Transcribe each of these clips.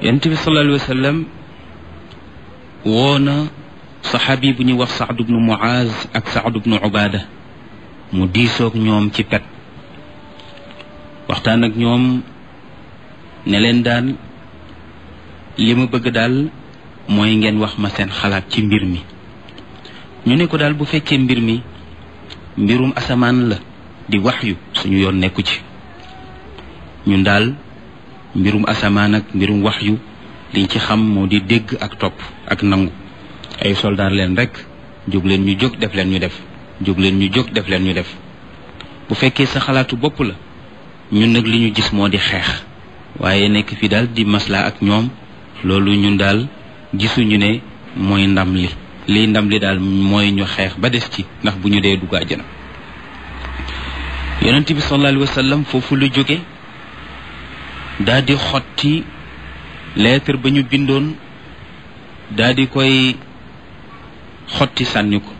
yonent bi sallallahu alayhi wa sallam woo na saxaabi bu ñuy wax Saad bnu Muaz ak Saad bnu Ubaada mu diisoog ñoom ci pet waxtaan ak ñoom ne leen daal li ma bëgg daal mooy ngeen wax ma seen xalaat ci mbir mi ñu ne ko daal bu fekkee mbir mi mbirum asamaan la di waxyu suñu yoon nekku ci ñun daal mbirum asamaan ak mbirum waxyu liñ ci xam moo di dégg ak topp ak nangu ay soldaar leen rek jóg leen ñu jóg def leen ñu def jóg leen ñu jóg def leen ñu def bu fekkee sa xalaatu bopp la ñun nag li ñu gis moo di xeex waaye nekk fi daal di maslaa ak ñoom loolu ñun daal gisuñu ne mooy ndam li liy ndam li daal mooy ñu xeex ba des ci ndax bu ñu dee dugg àjjana yonent bi sallallahu alayhi wa sallam foofu la jóge daal di xotti lettre ba ñu bindoon daal di koy xotti sànni ko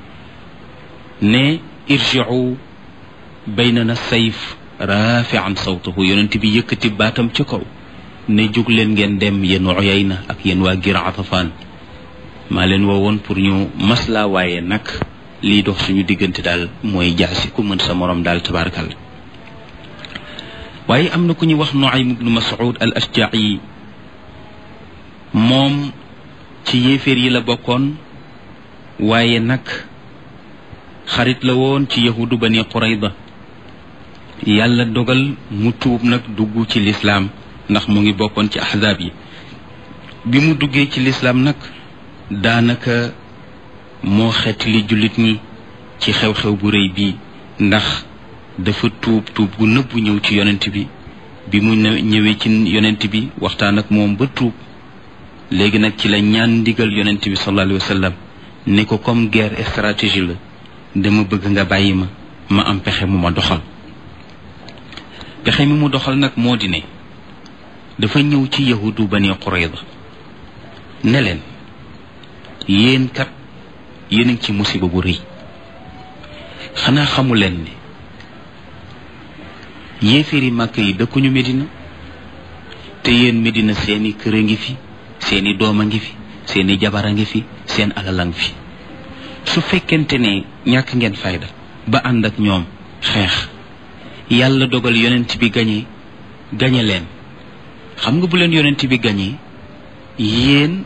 ne irji'u baynana sayf rafi'an sawtahu yonent bi yëkkati baatam ca kaw ne jóg leen ngeen dem yéen Uyayna ak yéen waa Gir Atafaan maa leen woowoon pour ñu maslaa waaye nag lii dox suñu diggante daal mooy jaasi ku mën sa morom daal tabaarakal waaye am na ku ñu wax Nuaym ibnu Mas'ud al Ashja'i moom ci yéeféer yi la bokkoon waaye nag xarit la woon ci yahudu bani Qurayda yàlla dogal mu tuub nag dugg ci lislaam ndax mu ngi bokkoon ci ahzaab yi bi mu duggee ci lislaam nag daanaka moo xeet li jullit ñi ci xew-xew bu rëy bii ndax dafa tuub tuub gu nëbbu ñëw ci yonent bi bi mu ñëwee ci yonent bi waxtaan ak moom ba tuub léegi nag ci la ñaan ndigal yonent bi sallallahu alayhi wa sallam ne ko comme guerre stratégie la dama bëgg nga bàyyi ma ma am pexe mu ma doxal pexe mi mu doxal nag moo di ne dafa ñëw ci yahudu bani Qurayda ne leen yéen kat yéen a ngi ci musiba bu rëy xanaa xamu leen ne yéeféeri màkk yi dëkkuñu Medina te yéen Medina seeni kër a ngi fi seeni doom a ngi fi seeni jabar a ngi fi seen alal a ngi fi su fekkente ne ñàkk ngeen fayda ba ànd ak ñoom xeex yàlla dogal yonent bi gañe gañe leen xam nga bu leen yonent bi gañe yéen